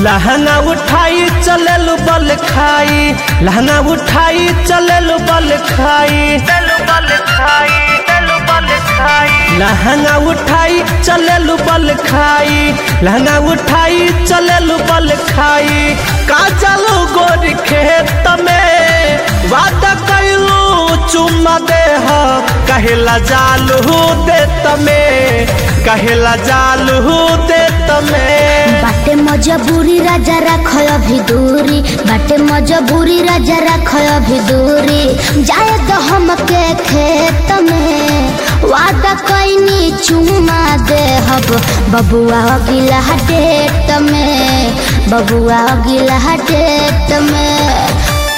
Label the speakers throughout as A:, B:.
A: लहंगा उठाई चलल बल खाई लहंगा उठाई चलल बल खाई बल खाई बल खाई लहंगा उठाई चलल बल खाई लहंगा उठाई चलल बल खाई का चलो गोर खेत में वादा कैलू चुम्मा दे कहेला जालू दे तमे कहेला जालू दे तमे
B: बाटे मजबूरी राजा राख अभी दूरी बाटे मजबूरी राजा राख अभी दूरी जाए तो हमके खेत में वादा कैनी चुमा दे हब बबुआ गिला डेट में बबुआ गिला डेट में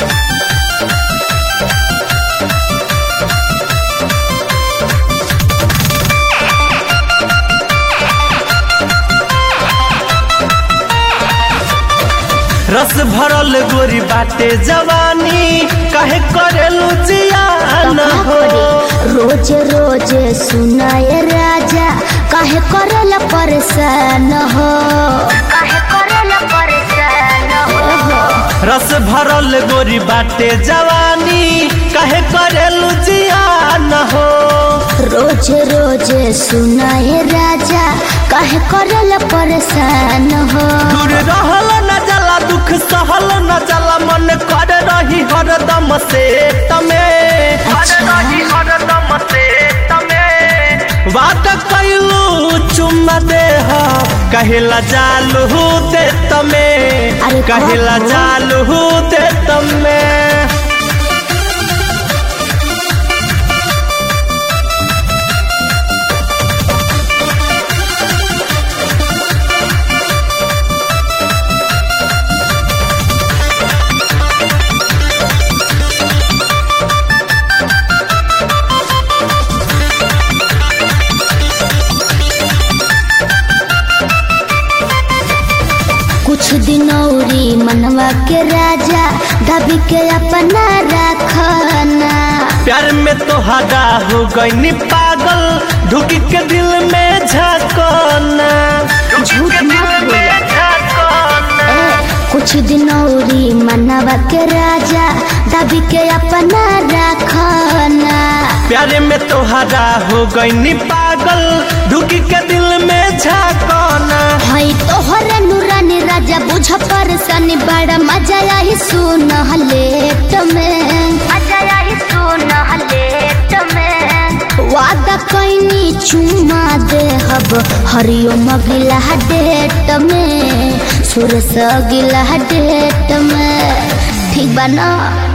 A: रस भरल गोरी बाटे जवानी कहे करेलू जियान हो
B: रोज रोज सुनाए राजा काहे करल परेशान हो काहे करल परेशान हो
A: रस भरल गोरी बाटे जवानी कहे करेलू जियान हो
B: रोज रोज सुनाए राजा काहे करल परेशान हो
A: दूर रहल न जला दुख सहल न जला मन कर रही हरदम से तमे कर रही हरदम से तमे बात कैलू चुम्मा दे कहेला जालू दे तमे
B: अरे
A: कहेला
B: कहो।
A: जालू दे तमे
B: कुछ दिन औरी मनवा के राजा दबी के अपना रखना
A: प्यार में तो हदा हो गई पागल ढुकी के दिल में झकोना
B: झूठ मत बोला। ए, कुछ दिन औरी मनवा के राजा दबी के अपना रखना
A: प्यार में तो हदा हो गई पागल ढुकी के दिल में झकोना
B: हई तोहर नूरानी राजा बुझ परसनी बड़ा मजा आई सुन लेट में मजा आई सुन लेट में वादा कैनी चुमा दे हब हरिओम गिला डेट में सुरस गिला डेट में ठीक बा ना